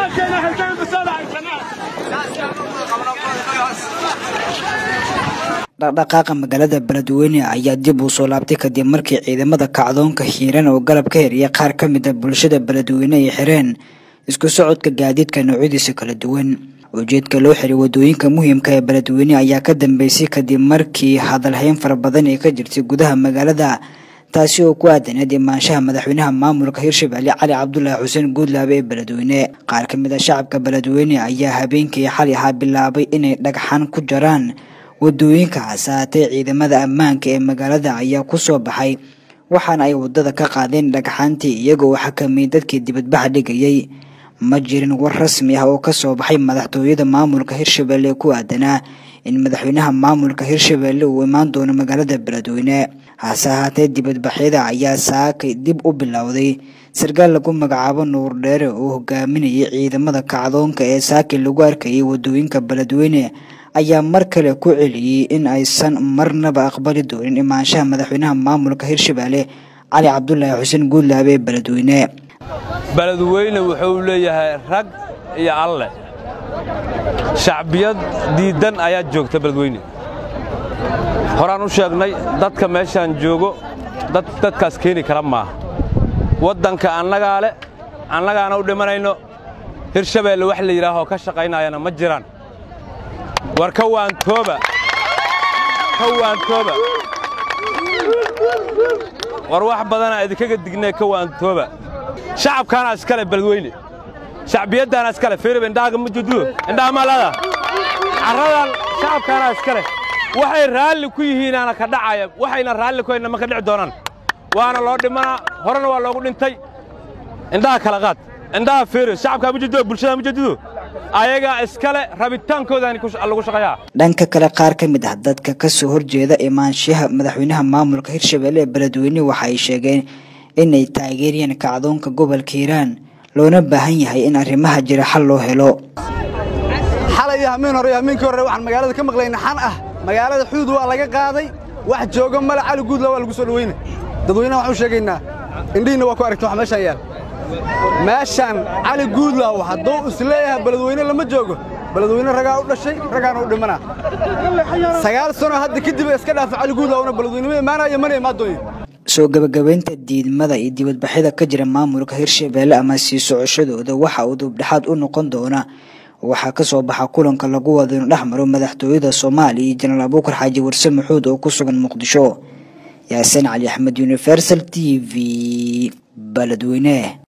dhaqdhaqaaqa magaalada beledweyne ayaa dib uu soo laabtay kadib markii ciidamada kacdoonka hiiran oo galab ka heriya qaar ka mid a bulshada beledweyne ay xireen isku socodka gaadiidka noocyadiisa kala duwan ujeedka loo xiray wadooyinka muhiimka ee beledweyne ayaa ka dambeysay kadib markii hadalhayn fara badan ay ka jirtay gudaha magaalada taasi oo ku aadaneed imaanshaha madaxweynaha maamulka hirshabelle cali cabdulaahi xuseen guudlaabe ee beledweyne qaar ka mid a shacabka beledweyne ayaa habeenkii xali ahaa bilaabay inay dhagxan ku jaraan wadooyinka hasaatee ciidamada ammaanka ee magaalada ayaa ku soo baxay waxaana ay wadada ka qaadeen dhagxaantii iyagoo xakameeyey dadkii dibadbaxa dhigayay ma jirin war rasmi ah oo ka soo baxay madaxtooyada maamulka hirshabelle ku aadanaa in madaxweynaha maamulka hirshabelle uu imaan doono magaalada beledweyne hase ahaatee dibadbaxyada ayaa saakay dib u bilowday sarkaal lagu magacaabo nuur dheere oo hogaaminayay ciidamada kacdoonka ee saakay lagu arkayay wadooyinka beledweyne ayaa mar kale ku celiyey in aysan marnaba aqbali doonin imaanshaha madaxweynaha maamulka hirshabelle cali cabdulaahi xuseen guudlaabe ee beledweyne beledweyne wuxuu leeyahay rag iyo alle shacbiyad diiddan ayaa joogta beledweyne horaan u sheegnay dadka meeshaan joogo dad dadkaas keeni kara maaha waddanka annagaa le annagaana u dhimanayno hirshabeelle wax la yidhaahoo ka shaqaynayana ma jiraan war ka waantooba ka waantooba war wax badanaa idinkaga dignee ka waantooba shacabkaanaa iskale beledweyne shacbiyaddaana iskale firib indhaaga ma jududo indhaha maalada carradan shacabkaanaa iskale waxay raalli ku yihiinaana ka dhacaya waxayna raalli ku hayna ma ka dhici doonaan waana loo dhimanaa horena waa loogu dhintay indhaha kala qaad indhaha firib shacabkaa ma jududo bulshada ma jududo ayagaa iskale rabitaankoodaani lagu shaqeeyaa dhanka kale qaar ka mid ah dadka ka soo horjeeda imaanshaha madaxweynaha maamulka hirshabelle ee beledweyne waxa ay sheegeen inay taageerayaan kacdoonka gobolka hiiraan loona baahan yahay in arrimaha jira xal loo helo xalay iyo hamiin hore iyo hamiinkii hore waxaan magaalada ka maqlayna xan ah magaalada xuduud waa laga qaaday wax jooga male cali guudla waa lagu soo dhaweyna dadweynaha waxaan u sheegaynaa indhihiinna waa ku aragta wax meeshaan yaal meeshaan cali guudlaaw hadduu isleeyahay beledweyne lama joogo beledweyne ragaa u dhashay ragaana u dhimanaa sagaal sano hadda kadib iska dhaafa cali guudlaawna beledweynema imaanaya mana imaadooyin soo gabagabaynta diidmada iyo dibadbaxyada ka jira maamulka hirshabelle ama sii socoshadooda waxa uu dubdhexaad u noqon doona waxaa ka soo baxa kulanka lagu wado inu dhex maro madaxtooyada soomaaliya iyo jenaraal abuukar xaaji warse maxuud oo ku sugan muqdisho yaasiin cali axmed universal t v beledweyne